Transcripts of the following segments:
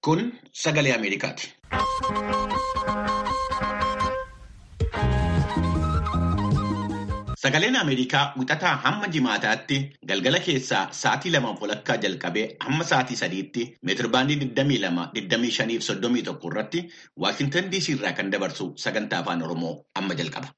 Kun sagalee Ameerikaati. Sagaleen Ameerikaa wixataa hamma jimaataatti galgala keessaa sa'aatii lamaaf walakkaa jalqabee hamma sa'aatii sadiitti meetirbaandii 22, 25 fi 31 irratti Waashintan DC irraa kan dabarsu sagantaa afaan Oromoo amma jalqaba.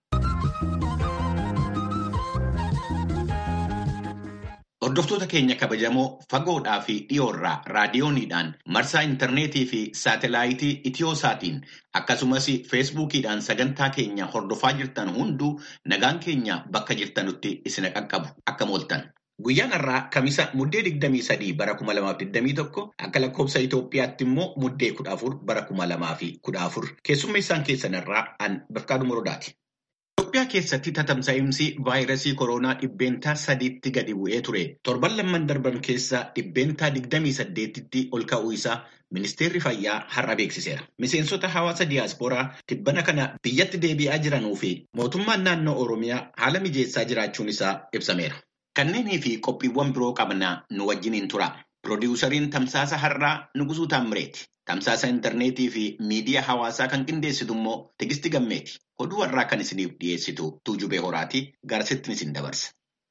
Hordoftoota keenya kabajamoo fagoodhaa fi dhiyoorraa raadiyooniidhaan marsaa intarneetii fi saatelaayitii Itiyooosaatiin akkasumas feesbuukiidhaan sagantaa keenya hordofaa jirtan hunduu nagaan keenya bakka jirtanutti isin qaqqabu akka mooltan. Guyyaan har'aa Kamisa muddee 23 bara 2021 akka lakkoofsa Itoophiyaatti immoo muddee 14 bara 2014 keessummeessaan keessan irraa an Bafqaaduu Morodaati. Itoophiyaa keessatti tatamsa'imsi vaayirasii koronaa dhibbeentaa sadiitti gadi bu'ee ture. Torban lamman darban keessa dhibbeentaa 28tti ol ka'uu isaa ministeerri fayyaa har'a beeksiseera. Miseensota hawaasa diyaaspooraa tibbana kana biyyatti deebi'aa jiranuu fi mootummaan naannoo Oromiyaa haala mijeessaa jiraachuun isaa ibsameera. Kanneenii fi qophiiwwan biroo qabnaa nu wajjiniin tura. Piroodyuusariin tamsaasa har'aa Nugusuu Taammireeti. Tamsaasa intarneetii fi miidiyaa hawaasaa kan qindeessitu immoo Tigistii Gammeeti. Oduu har'aa kan isiniif dhiyeessitu Tuujubee Horaatii garasittiin isin dabarsa.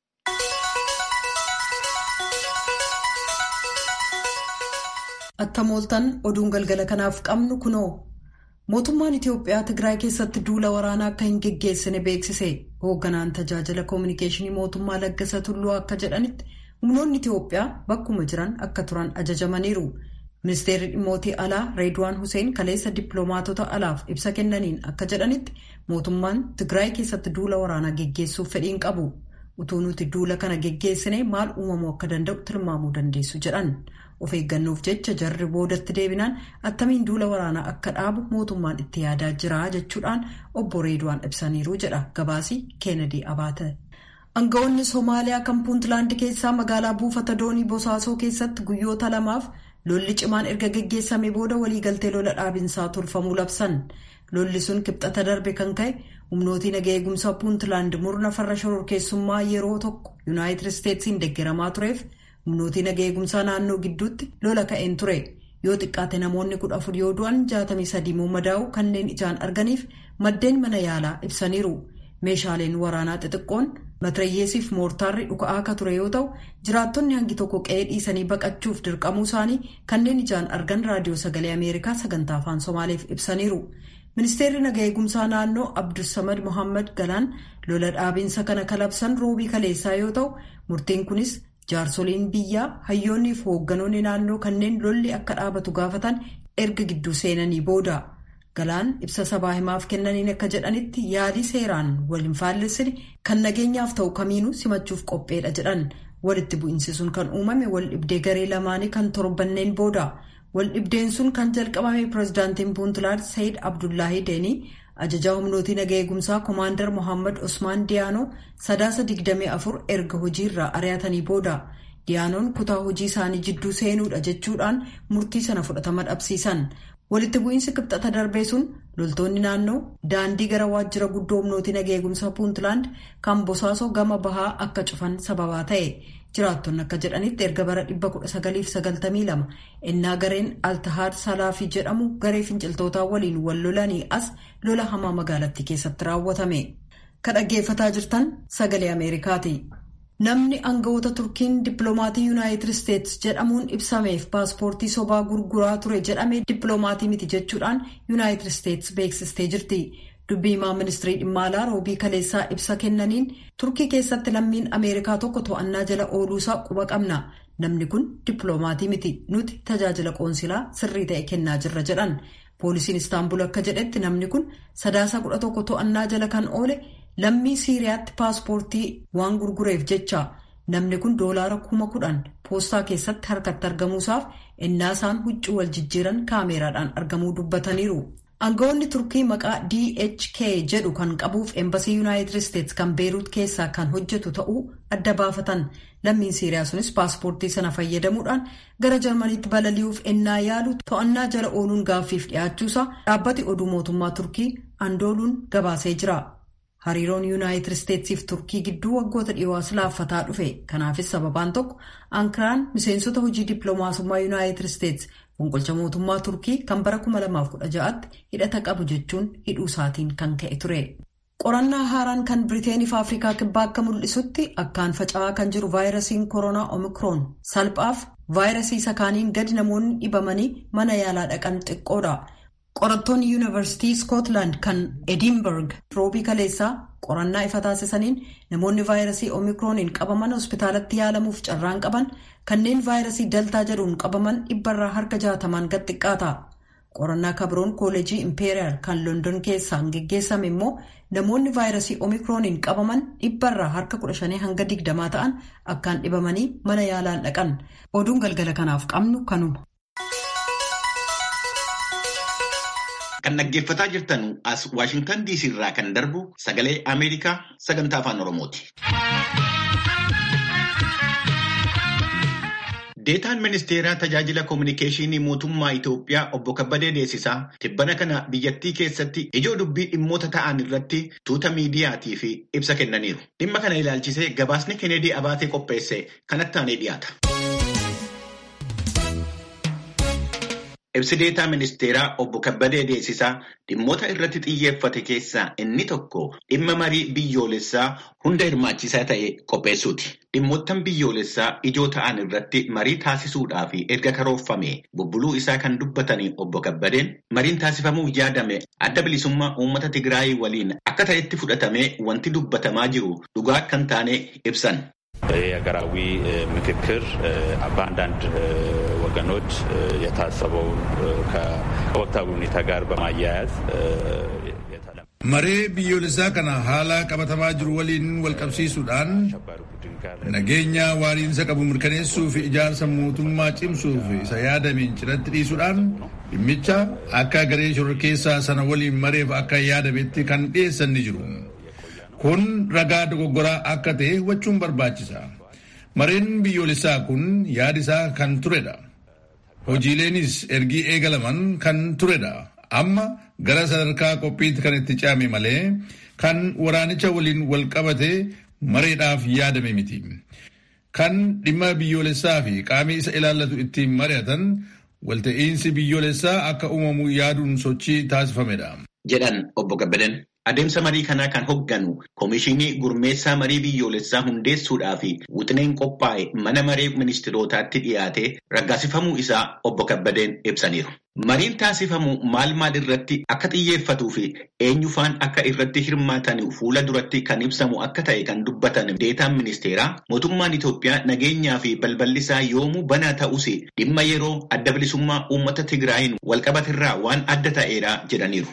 Attam ooltan oduun galgala kanaaf qabnu kunoo. Mootummaan Itiyoophiyaa Tigraay keessatti duula waraanaa akka hin geggeessine beeksise. Hoogganaan tajaajila koominikeeshinii mootummaa Laggasa Tulluu akka jedhanitti humnoonni Itiyoophiyaa bakkuma jiran akka turan ajajamaniiru. Ministeerri dhimmootii alaa Reedwaan Hussein kaleessa dippiloomaatota alaaf ibsa kennaniin akka jedhanitti mootummaan Tigraay keessatti duula waraanaa geggeessuuf fedhiin qabu. Utuu nuti duula kana geggeessine maal uumamuu akka danda'u tilmaamuu dandeessu jedhan. Of eeggannoof jecha jarri boodatti deebinaan attamiin duula waraanaa akka dhaabu mootummaan itti yaadaa jira jechuudhaan obbo Reedwaan ibsaniiru jedha gabaasii Keenedii Abaate. Aangawoonni Somaaliyaa kan Puuntlaand keessaa magaalaa buufata doonii Bosaasoo keessatti guyyoota lamaaf lolli cimaan erga geggeessamee booda waliigaltee lola dhaabinsaa tolfamuu labsan. Lolli sun kibxata darbe kan ka'e humnootii naga eegumsaa Puuntlaand murna farra shororkeessummaa yeroo tokko Yuunaayitid Isteetsiin deeggaramaa tureef. humnootii naga eegumsaa naannoo gidduutti lola ka'een ture yoo xiqqaate namoonni kudha afur yoo du'an jaatamii sadii madaa'u kanneen ijaan arganiif maddeen mana yaalaa ibsaniiru meeshaaleen waraanaa xixiqqoon matirayyeesiif moortaarri dhuka'aa akka ture yoo ta'u jiraattonni hangi tokko qe'ee dhiisanii baqachuuf dirqamuu isaanii kanneen ijaan argan raadiyoo sagalee ameerikaa sagantaa afaan somaaleef ibsaniiru ministeerri naga eegumsaa naannoo abdulsamad mohaammed galaan lola dhaabiinsa kana kalabsan roobii kaleessaa yoo ta'u murtiin kunis. jaarsoliin biyyaa hayyoonnii fi hoogganoonni naannoo kanneen lolli akka dhaabatu gaafatan erga gidduu seenanii booda galaan ibsa sabaa himaaf kennaniin akka jedhanitti yaalii seeraan wal hin faallessine kan nageenyaaf ta'u kamiinuu simachuuf qopheedha jedhan walitti bu'iinsi sun kan uumame wal dhibdee garee lamaanii kan torbanneen booda wal dhibdeen sun kan jalqabame pirezidaantiin puuntlaand sayid abdullaahii deenii. ajajaa humnootii naga eegumsaa koomaandar mohaammed osmaan diyaanoo sadaasa 24 erga hojiirraa ari'atanii booda diyaanoon kutaa hojii isaanii jidduu seenuudha jechuudhaan murtii sana fudhatama dhabsiisan walitti bu'iinsi kibxata darbee sun loltoonni naannoo daandii gara waajjira guddoo humnootii naga eegumsaa puuntlaand kan bosaasoo gama bahaa akka cufan sababaa ta'e jiraattonni akka jedhanitti erga bara 1992 innaa gareen altahaad salaafii jedhamu garee finciltootaa waliin wal lolanii as lola hamaa magaalattii keessatti raawwatame kan dhaggeeffataa jirtan sagalee ameerikaati. namni aangawoota turkiin dippiloomaatii yuunaayitid isteetsi jedhamuun ibsameef paaspoortii sobaa gurguraa ture jedhamee dippiloomaatii miti jechuudhaan yuunaayitid isteetsi beeksistee jirti. dubbii himaa ministirii dhimma alaa roobii kaleessaa ibsa kennaniin turkii keessatti lammiin ameerikaa tokko to'annaa jala ooluusaa quba qabna namni kun dippiloomaatii miti nuti tajaajila qoonsilaa sirrii ta'e kennaa jirra jedhan poolisiin istaanbul akka jedhetti namni kun sadaasa kudha tokko to'annaa jala kan oole lammii siiriyaatti paaspoortii waan gurgureef jecha namni kun doolaara kuma kudhan poostaa keessatti harkatti argamuusaaf innaasaan huccuu wal jijjiiran kaameeraadhaan argamuu dubbataniiru. aangawoonni turkii maqaa dhk jedhu kan qabuuf eembasii yuunaayitid isteetsi kan beeruut keessaa kan hojjetu ta'uu adda baafatan lammiin siiriyaa sunis paaspoortii sana fayyadamuudhaan gara jarmaniitti balali'uuf ennaa yaalu to'annaa jala ooluun gaaffiif dhiyaachuusaa dhaabbati oduu mootummaa turkii andooluun gabaasee jira hariiroon yuunaayitid isteetsiif turkii gidduu waggoota dhiyoo'as laaffataa dhufe kanaafis sababaan tokko ankaraan miseensota hojii dippiloomaasummaa yuunaayitid isteetsi fonqolcha mootummaa turkii kan bara 2016tti hidhata qabu jechuun hidhuu isaatiin kan ka'e ture. qorannaa haaraan kan biriteenii fi afrikaa kibbaa akka mul'isutti akkaan faca'aa kan jiru vaayirasiin koronaa omikroon salphaaf vaayirasii isa kaaniin gadi namoonni dhibamanii mana yaalaa dhaqan xiqqoodha. qorattoonni yuunivarsiitii iskootlaand kan edinburg roobii kaleessaa qorannaa ifa taasisaniin namoonni vaayirasii omikrooniin qabaman hospitaalatti yaalamuuf carraan qaban kanneen vaayirasii daltaa jedhuun qabaman dhibbarraa harka jaatamaan gad xiqqaata. qorannaa kabroon kooleejii impeeriyaal kan london keessaan geggeessame immoo namoonni vaayirasii omikrooniin qabaman dhibbarraa harka 15 hanga 20 ta'an akkaan dhibamanii mana yaalaan dhaqan oduun galgala kanaaf qabnu kanuma. Kan dhaggeeffataa jirtan as Waashingtan DC irraa kan darbu sagalee Ameerikaa sagantaa afaan Oromooti. Deetaan ministeeraa tajaajila koominikeeshinii mootummaa Itoophiyaa obbo Kabbadee Deessisaa tibbana kana biyyattii keessatti ijoo dubbii dhimmoota ta'an irratti tuuta miidiyaatii fi ibsa kennaniiru. Dhimma kana ilaalchisee gabaasni Kennedy Abaatee qopheesse kanatti aanee dhiyaata. Ibsi deetaa ministeeraa obbo Kabbadee Deessisaa dhimmoota irratti xiyyeeffate keessaa inni tokko dhimma marii biyyoolessaa hunda hirmaachisaa ta'e qopheessuuti. Dhimmoottan biyyoolessaa ijoo ta'an irratti marii taasisuudhaaf erga karoorfame bubbuluu isaa kan dubbatanii obbo Kabbadeen mariin taasifamuuf yaadame adda bilisummaa uummata Tigraayii waliin akka ta'etti fudhatamee wanti dubbatamaa jiru dhugaa kan taane ibsan. የሀገራዊ ምክክር በአንዳንድ ወገኖች የታሰበውን ከወቅታዊ ሁኔታ ጋር በማያያዝ maree biyyoolessaa kana haala qabatamaa jiru waliin walqabsiisuudhaan nageenya waariinsa qabu mirkaneessuu fi ijaarsa mootummaa cimsuuf isa yaadameen cinatti dhiisuudhaan dhimmicha akka garee shororkeessaa sana waliin mareef akka yaadametti kan dhiyeessan ni jiru. kun ragaa dogoggoraa akka ta'e hubachuun barbaachisa. Mareen biyyoolessaa kun yaadisaa kan turedha. Hojiileenis ergii eegalaman kan turedha. Amma gara sadarkaa qophiitti kan itti ce'ame malee kan waraanicha waliin wal qabate mareedhaaf yaadame miti. Kan dhimma biyyoolessaa fi qaamii isa ilaallatu ittiin mari'atan walta'iinsi biyyoolessaa akka uumamu yaaduun sochii taasifamedha. Jedhan obbo Gabbadan. Adeemsa marii kanaa kan hogganu Komishinii Gurmeessaa Marii Biyyoolessaa hundeessuudhaa fi wixineen qophaa'e mana maree ministirootaatti dhiyaatee raggaasifamuu isaa obbo Kabbadeen ibsaniiru. Mariin taasifamu maal maal irratti akka xiyyeeffatuu fi eenyufaan akka irratti hirmaatan fuula duratti kan ibsamu akka ta'e kan dubbatan deetaan ministeeraa mootummaan Itoophiyaa nageenyaa fi balballisaa yoomuu banaa ta'us dhimma yeroo adda bilisummaa uummata Tigraayin walqabatirraa waan adda ta'eera jedhaniiru.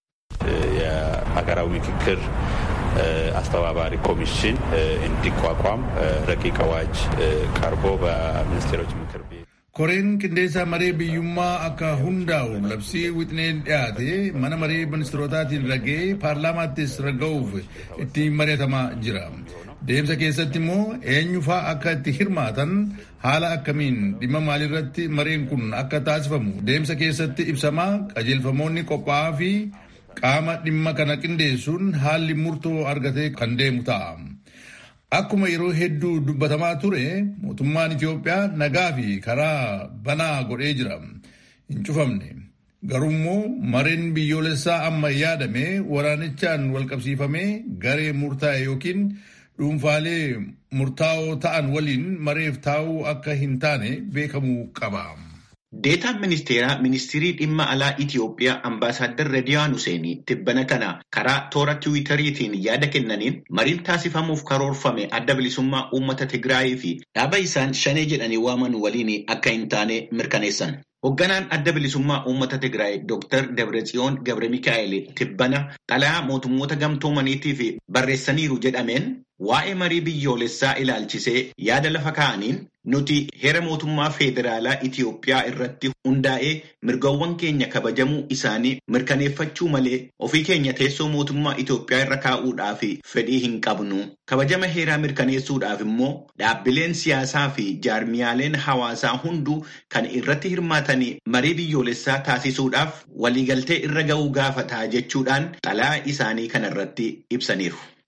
የሀገራዊ ምክክር አስተባባሪ ኮሚሽን እንዲቋቋም ረቂቅ አዋጅ ቀርቦ በሚኒስቴሮች ምክር ቤት koreen qindeessaa maree biyyummaa akka hundaa'u labsii wixineen dhiyaate mana maree ministeerotaatiin ragee paarlaamaattis ragga'uuf ittiin mari'atamaa jira. Deemsa keessatti immoo eenyufaa akka itti hirmaatan haala akkamiin dhimma maalirratti mareen kun akka taasifamu deemsa keessatti ibsamaa qajeelfamoonni qophaa'aa fi qaama dhimma kana qindeessuun haalli murtoo argatee kan deemu ta'a. Akkuma yeroo hedduu dubbatamaa ture mootummaan Itoophiyaa nagaa fi karaa banaa godhee jira. Hin cufamne. Garuummoo mareen biyyoolessaa amma yaadame waraanichaan walqabsiifamee garee murtaa'e yookiin dhuunfaalee murtaa'oo ta'an waliin mareef taa'uu akka hin taane beekamuu qaba. Deetaan ministeeraa ministirii dhimma alaa Itiyoophiyaa ambaasaaddar Rediyaan Huseenii tibbana kana karaa toora tiwiitariitiin yaada kennaniin mariin taasifamuuf karoorfame adda bilisummaa uummata Tigraayii fi dhaaba isaan shanee jedhanii waaman waliin akka hin taane mirkaneessan. Hoogganaan adda bilisummaa uummata Tigraay Dr. Dabratsiyoon Gabre Mikaa'el tibbana xalayaa mootummoota gamtoomaniitiif barreessaniiru jedhameen waa'ee marii biyyoolessaa ilaalchisee yaada lafa kaa'aniin nuti heera mootummaa federaalaa Itiyoophiyaa irratti hundaa'ee mirgawwan keenya kabajamuu isaanii mirkaneeffachuu malee ofii keenya teessoo mootummaa Itiyoophiyaa irra kaa'uudhaaf fedhii hin qabnu. Kabajama heeraa mirkaneessuudhaaf immoo dhaabbileen siyaasaa fi jaarmiyaaleen hawaasaa hunduu kan irratti hirmaatanii marii biyyoolessaa taasisuudhaaf waliigaltee irra ga'uu gaafataa jechuudhaan xalayaa isaanii kanarratti ibsaniiru.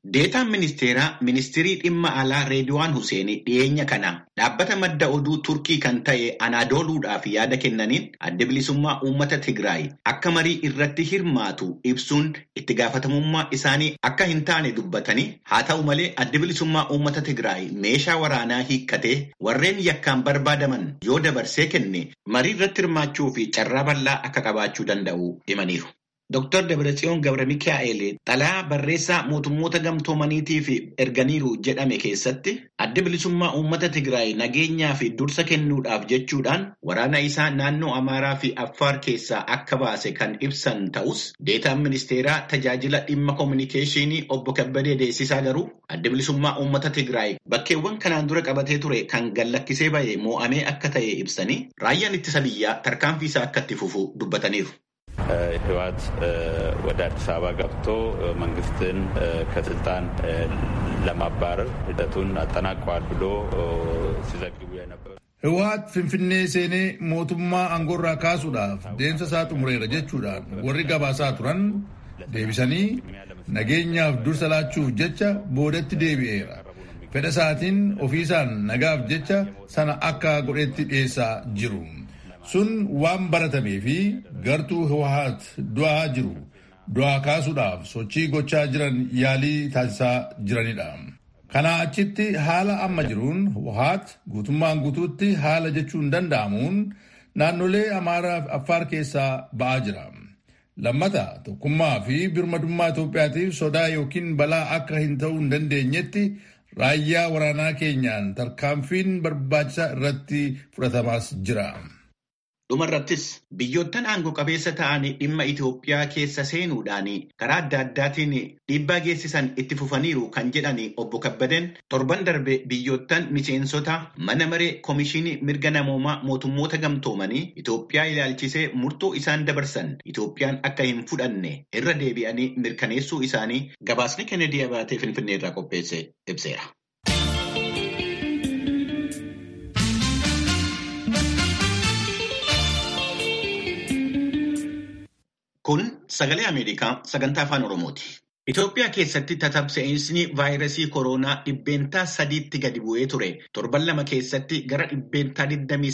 Deetaan ministeeraa ministirii dhimma alaa Reediwaan Huseen dhiyeenya kana dhaabbata madda oduu Turkii kan ta'e Anaadooluudhaaf yaada kennaniin adda bilisummaa uummata Tigraay akka marii irratti hirmaatu ibsuun itti gaafatamummaa isaanii akka hin taane dubbatanii haa ta'u malee adda bilisummaa uummata Tigraay meeshaa waraanaa hiikkatee warreen yakkaan barbaadaman yoo dabarsee kenne marii irratti hirmaachuu fi carraa bal'aa akka qabaachuu danda'u himaniiru. Dr. Dabratsiyoon Gabra Mikaa'el xalaa barreessaa mootummoota gamtoomaniitiif erganiiru jedhame keessatti adda bilisummaa uummata Tigraay nageenyaa fi dursa kennuudhaaf jechuudhaan waraana isaa naannoo Amaaraa fi Affaar keessaa akka baase kan ibsan ta'us deetaan ministeeraa tajaajila dhimma koominikeeshinii obbo Kabbadee Deessisaa garuu adda bilisummaa uummata Tigraay bakkeewwan kanaan dura qabatee ture kan gallakkisee ba'e moo'amee akka ta'e ibsanii raayyaan ittisa biyyaa tarkaanfii isaa akka itti fufu dubbataniiru. ህወሓት ወደ አዲስ አበባ ገብቶ መንግስትን ከስልጣን ለማባረር ሂደቱን አጠናቀዋል ብሎ ሲዘግቡ የነበሩ ህወሓት finfinnee seenee mootummaa aangoorraa kaasuudhaaf deemsa isaa xumureera jechuudhaan warri gabaasaa turan deebisanii nageenyaaf dursa laachuuf jecha boodatti deebi'eera. fedha isaatiin ofiisaan nagaaf jecha sana akka godhetti dhiyeessaa jiru. sun waan baratamee fi gartuu hawwaat du'aa jiru du'aa kaasuudhaaf sochii gochaa jiran yaalii taasisaa jiranidha. Kanaa achitti haala amma jiruun hawwaat guutummaan guutuutti haala jechuun danda'amuun naannolee Amaaraa fi Affaar keessaa ba'aa jira. Lammata tokkummaa fi birmadummaa Itoophiyaatiif sodaa yookiin balaa akka hin ta'uu hin dandeenyetti raayyaa waraanaa keenyaan tarkaanfiin barbaachisaa irratti fudhatamaas jira. Dhumarrattis biyyoottan aangoo qabeessa ta'an dhimma Itoophiyaa keessa seenuudhaan karaa adda addaatiin dhiibbaa geessisan itti fufaniiru kan jedhan obbo Kabbadeen torban darbe biyyoottan miseensota mana maree koomishinii mirga namoomaa mootummoota gamtoomanii Itoophiyaa ilaalchisee murtoo isaan dabarsan Itoophiyaan akka hin fudhanne irra deebi'anii mirkaneessuu isaanii gabaasni Kennedy Abaatee Finfinnee irraa qopheesse ibseera. Kun sagalee Ameerikaa sagantaa afaan Oromooti. Itoophiyaa keessatti tatamsa'insi vaayirasii koronaa dhibbeentaa sadiitti gadi bu'ee ture. Torban lama keessatti gara dhibbeentaa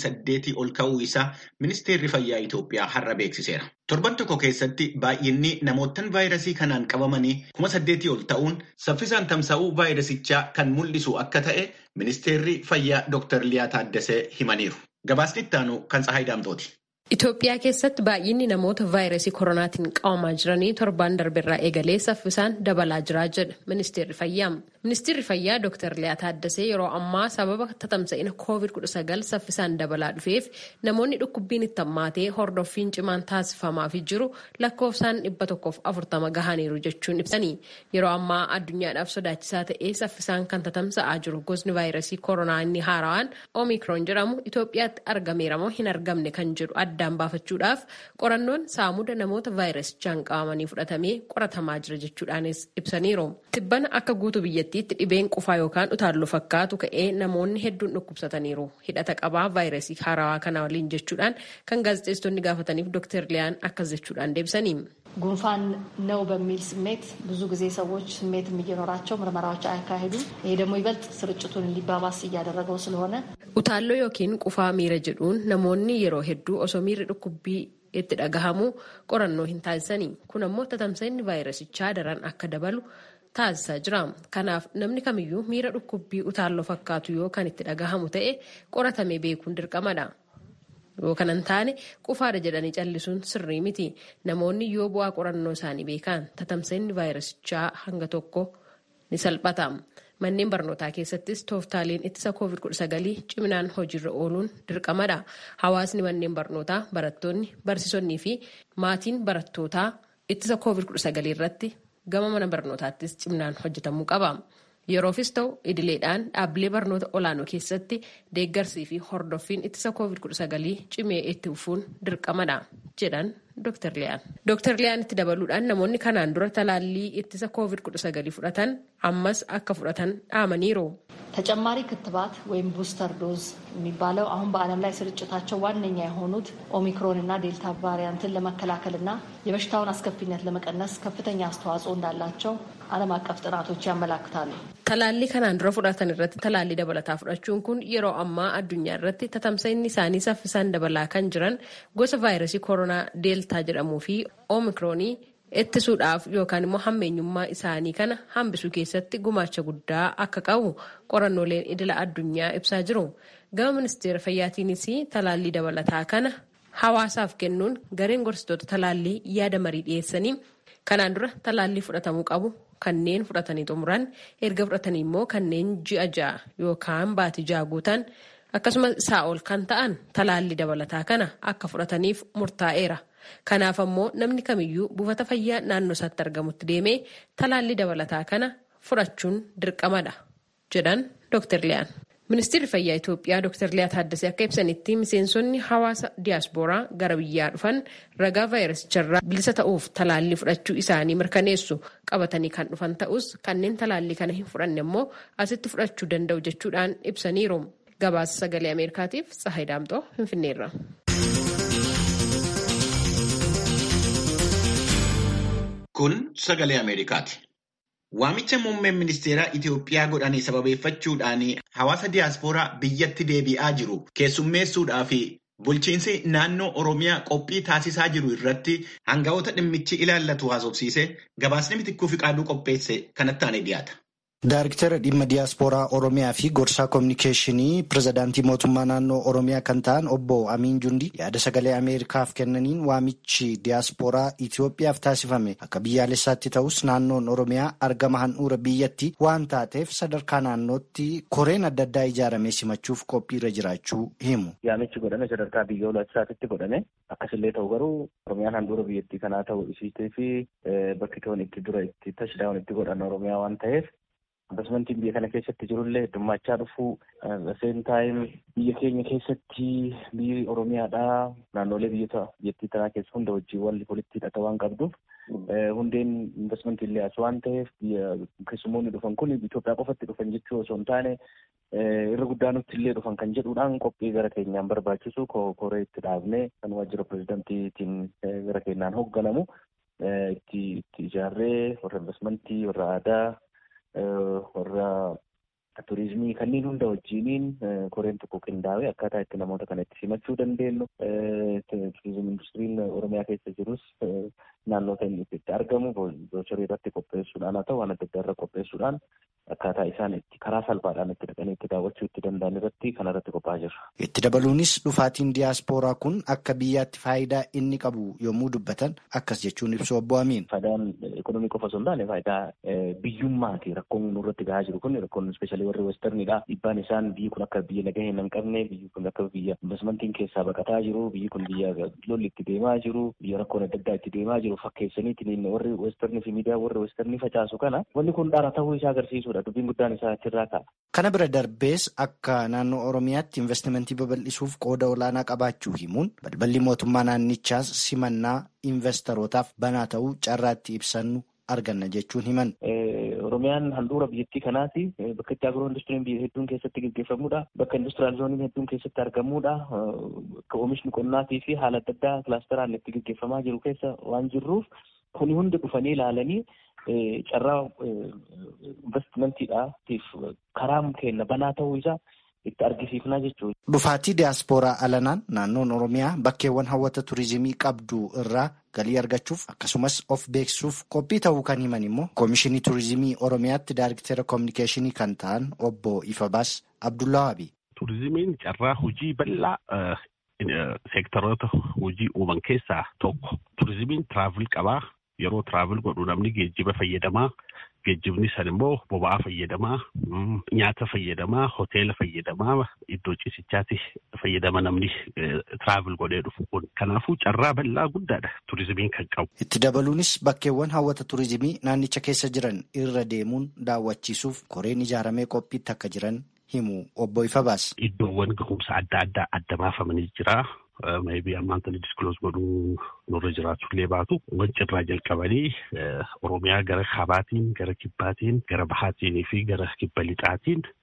28 ol ka'uu isaa ministeerri fayyaa Itoophiyaa har'a beeksiseera. Torban tokko keessatti baay'inni namootaan vaayirasii kanaan qabamanii kuma saddeetii ol ta'uun saffisaan tamsa'uu vaayirasichaa kan mul'isu akka ta'e ministeerri fayyaa Dr. Liyaa Taaddasee himaniiru. Gabaasni itti aanu kan Tsahaay Daamtooti. Itoophiyaa keessatti baay'inni namoota vaayirasii koronaatiin qabamaa jiranii torbaan darbeerraa eegalee saffisaan dabalaa jira jedha ministeerri fayyaa. Ministeerri fayyaa Dr. Liyaa Taaddasee yeroo ammaa sababa tatamsa'ina COVID-19 saffisaan dabalaa dhufeef namoonni dhukkubbiin itti hammaatee hordoffiin cimaan taasifamaafii jiru lakkoofsaan dhibba tokkoof afurtama gahaniiru jechuun ibsanii. Yeroo ammaa addunyaadhaaf sodaachisaa ta'ee saffisaan kan tatamsa'aa jiru gosni vaayirasii koronaa inni haaraan Omikron jedhamu Itoophiyaatti argameera moo hin argamne kan jedhu addaan baafachuudhaaf qorannoon saamuda namoota vaayirasichaan qabamanii fudhatamee qoratamaa jira jechuudhaanis ibsaniiru. Tibbana akka guutuu biyyattiitti dhibeen qufaa yookaan utaalloo fakkaatu ka'ee namoonni hedduun dhukkubsataniiru. Hidhata qabaa vaayirasii haarawaa kana waliin jechuudhaan kan gaazexeessitoonni gaafataniif ዶክተር ሊያን አካዝ jechuudhaan deebisanii. ጉንፋን ነው በሚል ስሜት ብዙ ጊዜ ሰዎች ስሜትም እየኖራቸው ምርመራዎች አያካሂዱም። ይሄ ደግሞ ይበልጥ ስርጭቱን እንዲባባስ እያደረገው ስለሆነ Utaalloo yookiin qufaa miira jedhuun namoonni yeroo hedduu osoo miirri dhukkubbii itti dhagahamu qorannoo hin taasisanii. Kun ammoo tatamsa'inni vaayirasichaa daran akka dabalu taasisaa jira. Kanaaf namni kamiyyuu miira dhukkubbii utaalloo fakkaatu yoo kan itti dhagahamu ta'e qoratamee beekuun dirqamadha. Yoo kanan taane qufaadha jedhanii callisuun sirrii miti. Namoonni yoo bu'aa qorannoo isaanii beekan tatamsa'inni vaayirasichaa hanga tokko ni salphata. Manneen barnootaa keessattis tooftaaleen ittisa COVID-19 ciminaan hojiirra ooluun dirqamadha. Hawaasni manneen barnootaa, barattoonni, barsiisonnii fi maatiin barattootaa ittisa COVID-19 irratti gama mana barnootaattis ciminaan hojjetamuu qaba. Yeroofis ta'u idileedhaan dhaabbilee barnoota olaanoo keessatti deeggarsii fi hordoffiin ittisa COVID-19 cimee itti fufuun dirqamadha jedhan Dr. Liyaan. Dr. Liyaan itti dabaluudhaan namoonni kanaan dura talaallii ittisa COVID-19 fudhatan ammas akka fudhatan dhaamaniiru. ተጨማሪ ክትባት ወይም ቡስተር ዶዝ የሚባለው አሁን በዓለም ላይ ስርጭታቸው ዋነኛ የሆኑት ኦሚክሮን እና ዴልታ ቫሪያንትን ለመከላከልና የበሽታውን አስከፊነት ለመቀነስ ከፍተኛ አስተዋጽኦ እንዳላቸው ዓለም አቀፍ ጥናቶች ያመላክታሉ። Talaallii kanaan dura fudhatan irratti talaallii dabalataa fudhachuun kun yeroo ammaa addunyaa irratti tatamsa'inni isaanii saffisaan dabalaa kan jiran gosa vaayirasii koronaa deeltaa jedhamuu fi oomikroonii ittisuudhaaf yookaan immoo hammeenyummaa isaanii kana hambisuu keessatti gumaacha guddaa akka qabu qorannooleen idila addunyaa ibsaa jiru. Gama ministeera fayyaatiinis talaallii dabalataa kana hawaasaaf kennuun gareen gorsitoota talaallii yaada marii dhiyeessanii kanaan dura talaallii fudhatamuu qabu kanneen fudhatanii xumuran erga fudhatanii immoo kanneen ji'a ja'a yookaan baatii ja'a guutan akkasumas isaa ol kan ta'an talaallii dabalataa kana akka fudhataniif murtaa'eera. Kanaaf ammoo namni kamiyyuu buufata fayyaa naannoo isaatti argamutti deemee talaallii dabalataa kana fudhachuun dirqamadha jedhan Dr. Liyaan. Ministeerri Fayyaa Itoophiyaa Dr. Liyaa Taaddasee akka ibsanitti miseensonni hawaasa diyaaspooraa gara biyyaa dhufan ragaa vaayirasicharraa bilisa ta'uuf talaallii fudhachuu isaanii mirkaneessu qabatanii kan dhufan ta'us kanneen talaallii kana hin fudhanne immoo asitti fudhachuu danda'u jechuudhaan ibsaniiru. Gabaasa sagalee Ameerikaatiif Tsahayi Daamxoo Finfinneerra. Kun sagalee Ameerikaati. Waamicha muummeen ministeeraa Itoophiyaa godhanii sababeeffachuudhaan hawaasa diyaaspooraa biyyatti deebi'aa jiru keessummeessuudhaa fi bulchiinsi naannoo Oromiyaa qophii taasisaa jiru irratti hanga'oota dhimmichi ilaallatu haasofsiise gabaasni mitikkuu fi qaaduu qopheesse kanatti aanee dhiyaata. Daariktara dhimma diyaaspooraa Oromiyaa fi gorsaa koominikeeshinii pirezidaantii mootummaa naannoo Oromiyaa kan ta'an obbo Amiin Jundi yaada sagalee Ameerikaaf kennaniin waamichi diyaaspooraa Itoophiyaaf taasifame akka biyyaalessaatti ta'us naannoon Oromiyaa argama handhuura biyyatti waan taateef sadarkaa naannootti koreen adda addaa ijaaramee simachuuf qophiirra jiraachuu himu. Yaamichi godhame sadarkaa biyyoolessaatti godhame akkasillee ta'u garuu Oromiyaan handhuura biyyattii kanaa ta'u isiitee fi bakki toon itti dura itti tashdaa'uun itti godhan Oromiyaa waan ta'eef Investmentiin biyya kana keessatti jirullee heddummachaa dhufuu seen taayim biyya keenya keessatti biyyi Oromiyaadhaa naannolee biyyata biyyattii tanaa keessa hunda wajjin walli walitti hidhata waan qabduuf hundeen investmentii illee as waan ta'eef biyya keessummoonni dhufan kun Itoophiyaa qofatti dhufan jechuu osoo hin taane irra guddaa nutti illee dhufan kan jedhuudhaan qophii gara keenyaan barbaachisu koree itti dhaabnee kan waajjira pirezidantiitiin gara keenyaan hoogganamu itti ijaarree warra investmentii warra aadaa warra turizimii kanneen hunda wajjiniin koreen tokko qindaa'ee akkaataa itti namoota kana itti simachuu dandeenyu turizimii industiriin oromiyaa keessa jirus naannoota inni itti argamu boochorii irratti qopheessuudhaan haa ta'u waan adda addaa irra qopheessuudhaan akkaataa isaan itti karaa salphaadhaan itti dhaqanii itti daawwachuu itti danda'an irratti kana irratti qophaa'aa jirra. Itti dabaluunis dhufaatiin diyaaspooraa kun akka biyyaatti faayidaa inni qabu yommuu dubbatan akkas jechuun ibsu obbo Amiin. Faayidaan ekonomii qofa osoo hin taane faayidaa biyyummaati rakkoon nurratti gahaa jiru kun rakkoon ispeeshaalii warri westernidha. Dhiibbaan isaan biyyi kun akka biyya nagaa hin qabne biyyi kun akka biyya investmentiin keessaa baqataa jiru biyyi kun biyya lolli itti deemaa jiru biyya rakkoon adda addaa itti deemaa jiru fakkeessaniitiin warri westernii fi miidiyaa warri westernii facaasu kana wanni kun dhaara ta'uu isaa agarsiisudha dubbiin guddaan isaa achirraa ka'a. Kana bira darbees akka naannoo Oromiyaatti investimentii babal'isuuf qooda olaanaa qabaachuu himuun balballi mootummaa naannichaas simannaa investorotaaf banaa ta'uu carraatti ibsannu arganna jechuun himan. Oromiyaan handhuura biyyattii kanaati. Bakka itti agiroo industiriin biyya hedduun keessatti gaggeeffamudha. Bakka industiraal zooniin hedduun keessatti argamudha. Akka oomishni qonnaatii fi haala adda addaa kilaasteraan itti gaggeeffamaa jiru keessa waan jirruuf kuni hundi dhufanii ilaalanii carraa investimantiidhaatiif karaa kenna banaa ta'uu isaa itti argisiifnaa jechuudha. Dhufaatii diyaaspooraa alanaan naannoon Oromiyaa bakkeewwan hawwata turizimii qabdu irraa galii argachuuf akkasumas of beeksisuuf qophii ta'uu kan himan immoo koomishinii turizimii Oromiyaatti daariktera koominikeeshinii kan ta'an obbo Ifabaas Abdullawaabi. Turizimiin carraa hojii bal'aa seektaroota hojii uuman keessaa tokko. Turizimiin tiraavil qabaa. Yeroo tiraavil godhu namni geejjiba fayyadamaa. Geejjibni san immoo boba'aa fayyadamaa, nyaata fayyadamaa, hoteela fayyadamaa, iddoo ciisichaatti fayyadama namni tiraavil godhee dhufu kun. Kanaafuu carraa bal'aa guddaadha turizimiin kan qabu. Itti dabaluunis bakkeewwan hawwata turizimii naannicha keessa jiran irra deemuun daawwachiisuuf koreen ijaaramee qophiitti akka jiran himu obbo Ifabaas. Iddoowwan gahumsa adda addaa adda baafamanii jira. maybii ammaan tani diskloos godhuu nurra jiraachuu illee baatu wanci irraa jalqabanii oromiyaa gara kaabaatiin gara kibbaatiin gara bahaatiin fi gara kibba lixaatiin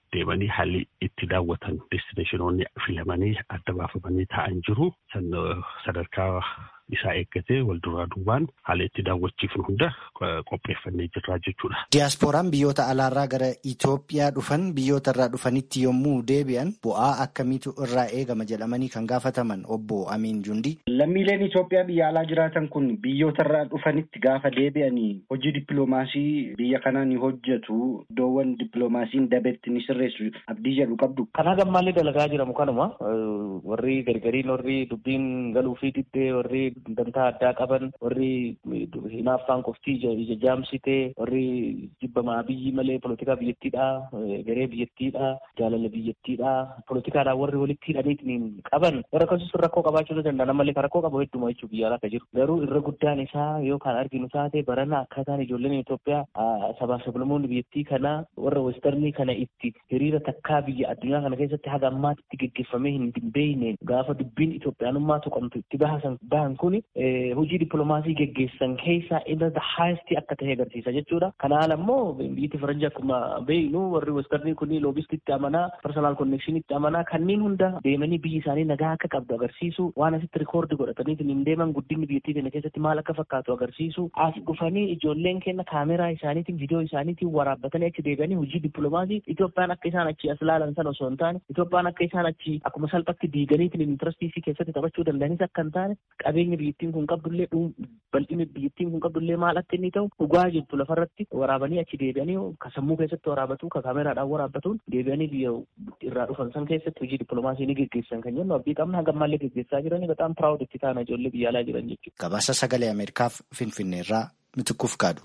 deemanii haalli itti daawwatan destineeshinoonni filamanii adda baafamanii taa'an jiru sadarkaa isaa eeggatee wal duraa duubaan haala itti daawwachiifnu hunda qopheeffannee jirraa jechuudha. Diyaaspooraan biyyoota alaarraa gara Itoophiyaa dhufan biyyoota irraa dhufanitti yommuu deebi'an bu'aa akkamiitu irraa eegama jedhamanii kan gaafataman obbo Amiin Jundi. Lammiileen Itoophiyaa biyya alaa jiraatan kun biyyoota irraa dhufanitti gaafa deebi'anii hojii dippiloomaasii biyya kanaa ni hojjetu iddoowwan dippiloomaasiin dabetti ni sirreessu abdii jedhu qabdu. Kanaa gammaallee dalagaa jiramu kanuma warri gargariin warri dubbiin galuu fi diddee warri dantaa addaa qaban warri hinaaffaan qoftii ija jaamsitee warri jibbamaa biyyi malee polotikaa biyyattiidha garee biyyattiidha jaalala biyyattiidha polotikaadhaan warri walitti hidhaniitiin qaban warra akkasumas rakkoo qabaachuu danda'a malee kan rakkoo qabu hedduma jechuu biyya alaa jiru garuu irra guddaan isaa yoo kan arginu taate barana akkaataan ijoolleen Itoophiyaa sabaa sablamoonni biyyattii kana warra westarnii kana itti hiriira takkaa biyya addunyaa kana keessatti haga ammaatti geggeeffamee hin beekneen gaafa dubbiin Itoophiyaanummaa tuqamtu itti bahan kun hojii dippiloomaasii geggeessan keessaa inni haayestii akka ta'e agarsiisa jechuudha. Kanaal ammoo biyyi faranjii akkuma beeknu warri westarnii kun loobistitti amanaa personal connectionitti amanaa kanneen hunda deemanii biyyi isaanii nagaa akka qabdu agarsiisu waan asitti rikoordi godhatanii hin deeman guddinni biyyattii kana keessatti maal akka fakkaatu agarsiisu as dhufanii ijoolleen kenna kaameraa isaaniitiin viidiyoo isaaniitiin waraabbatanii achi deebi'anii hojii dippiloomaasii Itoophiyaan akka isaan achi as ilaalan sana osoo hin taane Itoophiyaan akka isaan achi akkuma salphatti diiganiitiin intirastii keessatti taphachuu danda'anis akka hin taane qabeenya biyyattiin kun qabdullee bal'inni biyyattiin kun qabdullee maal akka inni ta'u dhugaa jirtu lafarratti waraabanii achi deebi'anii ka sammuu keessatti waraabatu ka kaameraadhaan waraabbatuun deebi'anii biyya irraa dhufan san keessatti hojii dippiloomaasii ni geggeessan kan jennu abdii qabna hanga ammallee geggeessaa jiranii bataam piraawud itti taana ijoollee biyya alaa jiran jechuudha. Gabaasa sagalee Ameerikaaf Finfinneerraa Mitikkuuf kaadhu.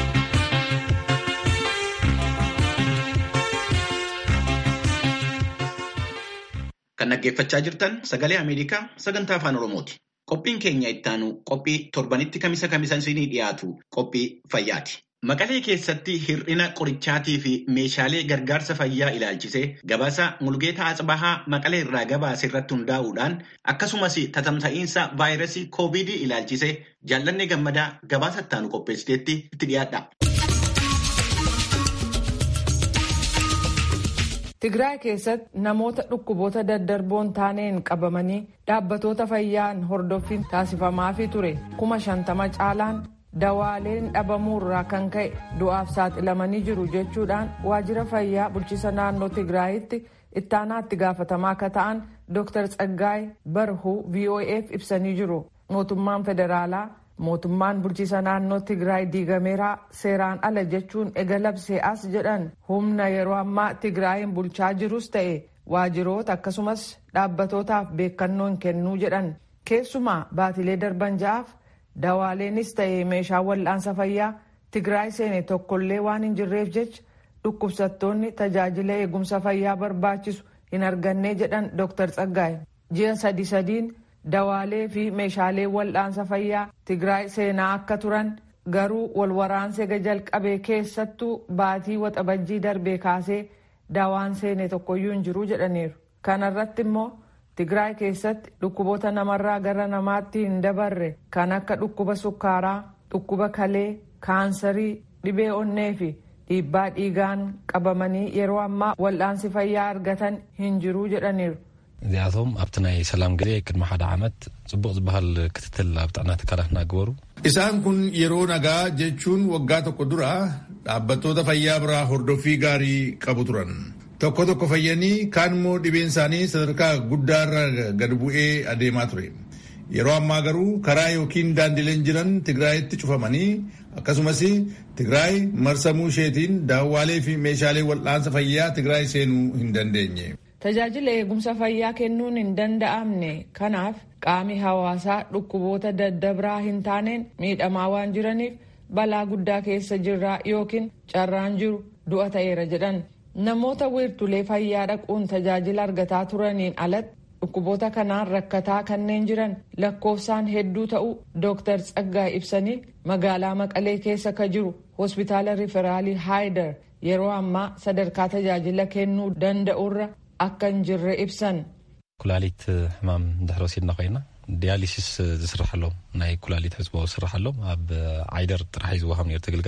Kan dhaggeeffachaa jirtan sagalee Ameerikaa sagantaa afaan Oromooti. Qophiin keenya ittaanu qophii torbanitti kamisa kamisa isinii dhiyaatu qophii fayyaati. Maqalee keessatti hir'ina qorichaatii fi meeshaalee gargaarsa fayyaa ilaalchisee gabaasa Mulgeetaa Atsibahaa Maqalee irraa gabaase irratti hundaa'uudhaan akkasumas tatamsa'iinsa vaayirasii koovidii ilaalchisee jaallanne gammadaa gabaasa ittaanu qopheessiteetti itti dhiyaadha. Tigraay keessatti namoota dhukkuboota daddarboon taaneen qabamanii dhaabbatoota fayyaan hordoffiin taasifamaafii ture kuma shantama caalaan dawaaleen dhabamuurraa kan ka'e du'aaf saaxilamanii jiru jechuudhaan waajjira fayyaa bulchiisa naannoo Tigraayitti ittaanaatti gaafatamaa akka ta'an Dr. Tsaggaay Barhuu VOA'f ibsanii jiru. Mootummaan federaalaa mootummaan bulchiisa naannoo Tigraay diigameeraa seeraan ala jechuun ega labsee as jedhan humna yeroo ammaa Tigraayin bulchaa jirus ta'e waajjiroota akkasumas dhaabbatootaaf beekannoo hin kennuu jedhan keessumaa baatilee darban ja'aaf dawaaleenis ta'e meeshaa wal'aansa fayyaa Tigraay seene tokkollee waan hin jirreef jecha dhukkubsattoonni tajaajila eegumsa fayyaa barbaachisu hin arganne jedhan Dr. Tsaggaay ji'a sadi sadiin dawaalee fi meeshaalee wal'aansa fayyaa Tigraay seenaa akka turan garuu walwaraansee jalqabee keessattuu baatii waxabajjii darbee kaasee dawaan seene tokkoyyuu hin jiru jedhaniiru. Kana irratti immoo Tigraay keessatti dhukkuboota namarraa gara namaatti hin dabarre kan akka dhukkuba sukkaaraa, dhukkuba kalee, kaansarii, dhibee onnee fi dhiibbaa dhiigaan qabamanii yeroo ammaa wal'aansi fayyaa argatan hin jiru jedhaniiru. እዚኣቶም ኣብቲ ናይ ሰላም ግዜ ቅድሚ ሓደ ዓመት ፅቡቅ ዝበሃል ክትትል ኣብ ጥዕና ትካላት እናገበሩ Isaan kun yeroo nagaa jechuun waggaa tokko dura dhaabbattoota fayyaa biraa hordoffii gaarii qabu turan. Tokko tokko fayyanii kaan immoo dhibeen isaanii sadarkaa guddaarra gad bu'ee adeemaa ture. Yeroo ammaa garuu karaa yookiin daandileen jiran Tigraayitti cufamanii akkasumas Tigraay marsamuu isheetiin daawwaalee fi meeshaalee wal'aansa fayyaa Tigraay seenuu hin dandeenye. Tajaajila eegumsa fayyaa kennuun hin danda'amne kanaaf qaami hawaasaa dhukkuboota daddabraa hin taaneen miidhamaa waan jiraniif balaa guddaa keessa jirraa yookiin carraan jiru du'a ta'eera jedhan namoota wiirtulee fayyaa dhaquun tajaajila argataa turaniin alatti dhukkuboota kanaan rakkataa kanneen jiran lakkoofsaan hedduu ta'uu Dr. Tsaggaa ibsanii magaalaa Maqalee keessa ka jiru hospitaala riferaalii Haayidar yeroo ammaa sadarkaa tajaajila kennuu danda'urra akka hin jirre ibsan. ኩላሊት ሕማም እንድሕር ወሲድና ኮይና ዲያሊሲስ ዝስርሐሎም ናይ ኩላሊት ሕፅቦ ዝስርሐሎም ኣብ ዓይደር ጥራሕ እዩ ዝወሃብ ነርቲ ግልጋሎት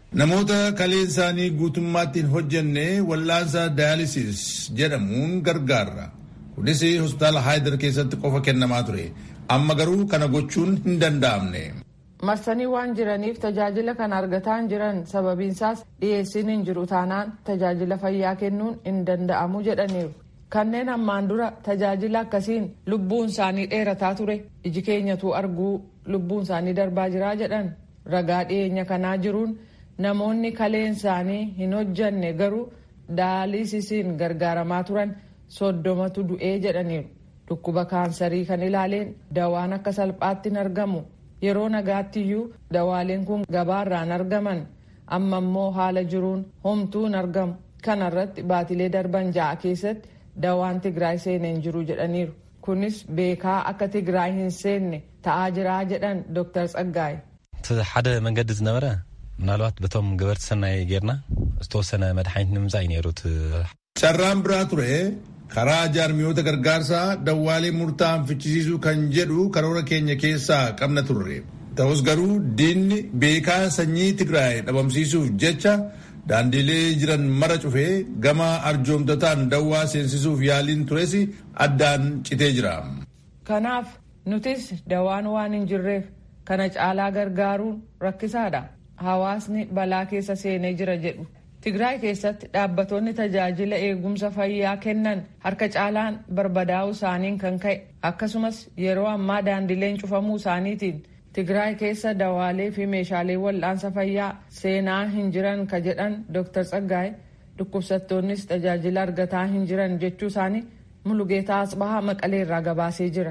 Namoota kaleen isaanii guutummaatti hin hojjenne wallaansa daayilisis jedhamuun gargaarra. Kunis hospitaala Haayidar keessatti qofa kennamaa ture. Amma garuu kana gochuun hin danda'amne. marsanii waan jiraniif tajaajila kana argataa hin jiran sababiinsaas dhiyeessiin hin jiru taanaan tajaajila fayyaa kennuun hin danda'amu jedhaniiru kanneen ammaan dura tajaajila akkasiin lubbuun isaanii dheerataa ture iji keenyatu arguu lubbuun isaanii darbaa jiraa jedhan ragaa dhiyeenya kanaa jiruun namoonni kaleen isaanii hin hojjanne garuu daaliisisiin gargaaramaa turan soddomatu du'ee jedhaniiru dhukkuba kaansarii kan ilaaleen dawaan akka salphaatti hin argamu. yeroo nagaattiyyuu dawaaleen kun gabaarraan argaman amma immoo haala jiruun homtuu hin argamu kana irratti baatilee darban ja'a keessatti dawaan tigraay seenee hin jiru jedhaniiru kunis beekaa akka tigraay hin seenne ta'aa jiraa jedhan ዶክተር ጸጋይ ሓደ መንገዲ ዝነበረ ምናልባት በቶም ገበርቲ ሰናይ ጌርና ዝተወሰነ መድሓኒት ንምምፃእ እዩ ነይሩ carraan biraa ture karaa jaarmiyoota gargaarsaa dawwaalee murtaa'an fichisiisuu kan jedhu karoora keenya keessaa qabna turre ta'us garuu diinni beekaa sanyii tigraay dhabamsiisuuf jecha daandiilee jiran mara cufee gama arjoomtotaan dawwaa seensisuuf yaaliin tures addaan citee jira. kanaaf nutis dawaan waan hin jirreef kana caalaa gargaaruun rakkisaadha hawaasni balaa keessa seenee jira jedhu. Tigraay keessatti dhaabbattoonni tajaajila eegumsa fayyaa kennan harka caalaan barbadaa'uu isaaniin kan ka'e akkasumas yeroo ammaa daandileen cufamuu isaaniitiin Tigraay keessa dawaalee fi meeshaalee wal'aansa fayyaa seenaa hin jiran ka jedhan Dr. Tsaggaay dhukkubsattoonnis tajaajila argataa hin jiran jechuu isaanii Mulugeetaa Asbahaa Maqalee irraa gabaasee jira.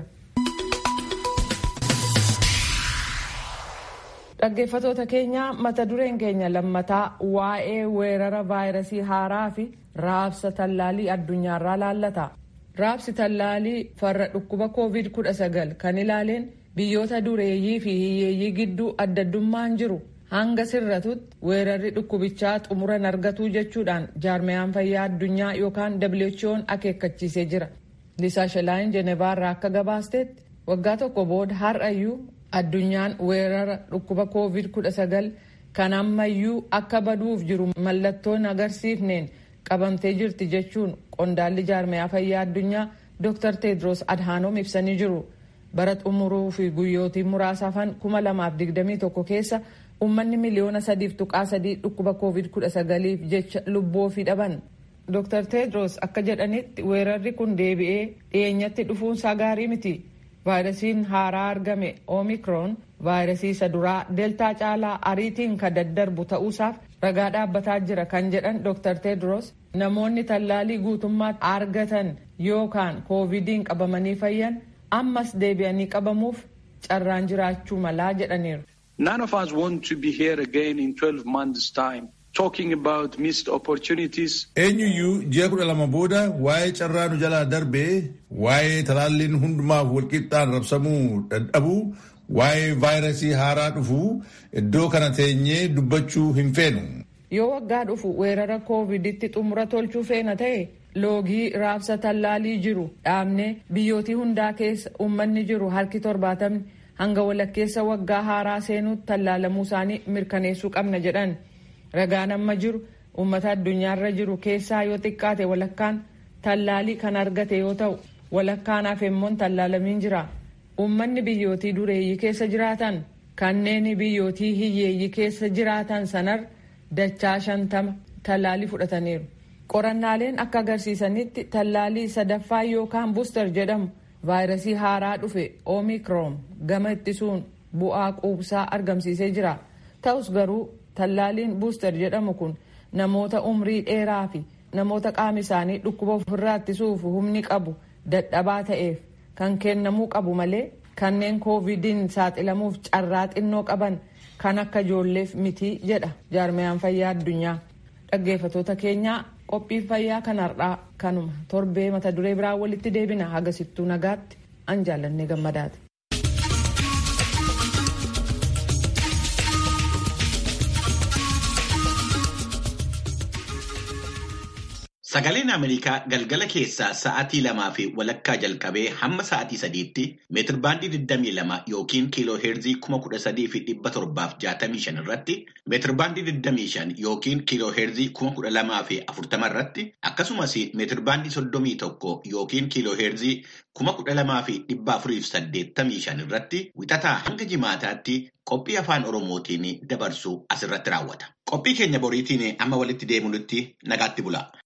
dhaggeeffatoota keenya mata dureen keenya lammataa waa'ee weerara vaayirasii haaraa fi raabsa tallaalii addunyaarraa laallata raabsi tallaalii farra dhukkuba koovid 19 kan ilaaleen biyyoota dureeyyii fi hiyyeeyyii gidduu addaddummaan jiru hanga sirratutti weerarri dhukkubichaa xumuran argatuu jechuudhaan jaarmiyaan fayyaa addunyaa yookaan who'n akeekkachiisee jira lisaa shalaayin jenevaarraa akka gabaasteetti waggaa tokko booda har'ayyuu addunyaan weerara dhukkuba koovid 19 kan ammayyuu akka baduuf jiru mallattoon agarsiifneen qabamtee jirti jechuun qondaalli jaarmiyaa fayyaa addunyaa dr tedros adhaanoom ibsanii jiru bara xumuruu fi guyyootii muraasa hafan 2021 keessa uummanni miliyoona sadiif tuqaa sadii dhukkuba koovid 19f jecha lubbuu ofii dhaban dr tedros akka jedhanitti weerarri kun deebi'ee dhiyeenyatti dhufuunsaa gaarii miti. vaayirasiin haaraa argame oomikroon vaayirasii isa duraa deeltaa caalaa ariitiin ka daddarbu ta'uusaaf ragaa dhaabbataa jira kan jedhan dr tedros namoonni tallaalii guutummaatti argatan yookaan koovidiin qabamanii fayyan ammas deebi'anii qabamuuf carraan jiraachuu malaa jedhaniiru. None of us want to be here again in 12 months time. talking about missed opportunities. Eenyuyyuu ji'a kudha lama booda waa'ee carraa nu jalaa darbee waa'ee talaalliin hundumaaf walqixxaan rabsamuu dadhabuu waa'ee vaayirasii haaraa dhufuu iddoo kana teenyee dubbachuu hin feenu. Yoo waggaa dhufu weerara kooviditti xumura tolchuu feena ta'e loogii raabsa tallaalii jiru dhaabnee biyyootii hundaa keessa uummanni jiru harki torbaatamni hanga walakkeessa waggaa haaraa seenuutti tallaalamuu isaanii mirkaneessuu qabna jedhan. ragaan amma jiru uummata addunyaarra jiru keessaa yoo xiqqaate walakkaan tallaalii kan argate yoo ta'u walakkaan hafeemmoon tallaalamiin jira uummanni biyyootii dureeyyii keessa jiraatan kanneen biyyootii hiyyeeyyii keessa jiraatan sanar dachaa shantama tallaalii fudhataniiru qorannaaleen akka agarsiisanitti tallaalii sadaffaa yookaan buustar jedhamu vaayirasii haaraa dhufe oomikroon gama ittisuun bu'aa quubsaa argamsiisee jira ta'us garuu tallaaliin buustar jedhamu kun namoota umrii dheeraa fi namoota qaama isaanii dhukkuba ofirraa ittisuuf humni qabu dadhabaa ta'eef kan kennamuu qabu malee kanneen koovidiin saaxilamuuf carraa xinnoo qaban kan akka ijoolleef mitii jedha jaarmiyaan fayyaa addunyaa dhaggeeffatoota keenyaa qophiin fayyaa kan har'aa kanuma torbee mata duree biraa walitti deebina hagasittuu nagaatti an jaallannee gammadaati. Sagaleen Ameerikaa galgala keessaa sa'aatii lamaa fi walakkaa jalqabee hamma sa'aatii sadiitti meetirbaandii 22 yookiin kiiloo heerzii 13,765 irratti meetirbaandii 25 yookiin kiiloo heerzii 12,040 irratti akkasumas meetirbaandii 31 yookiin kiiloo heerzii 12,485 irratti wixataa hanga jimaataatti qophii afaan Oromootiin dabarsu asirratti raawwata. Qophii keenya boriitiin amma walitti deemunutti nagaatti bula.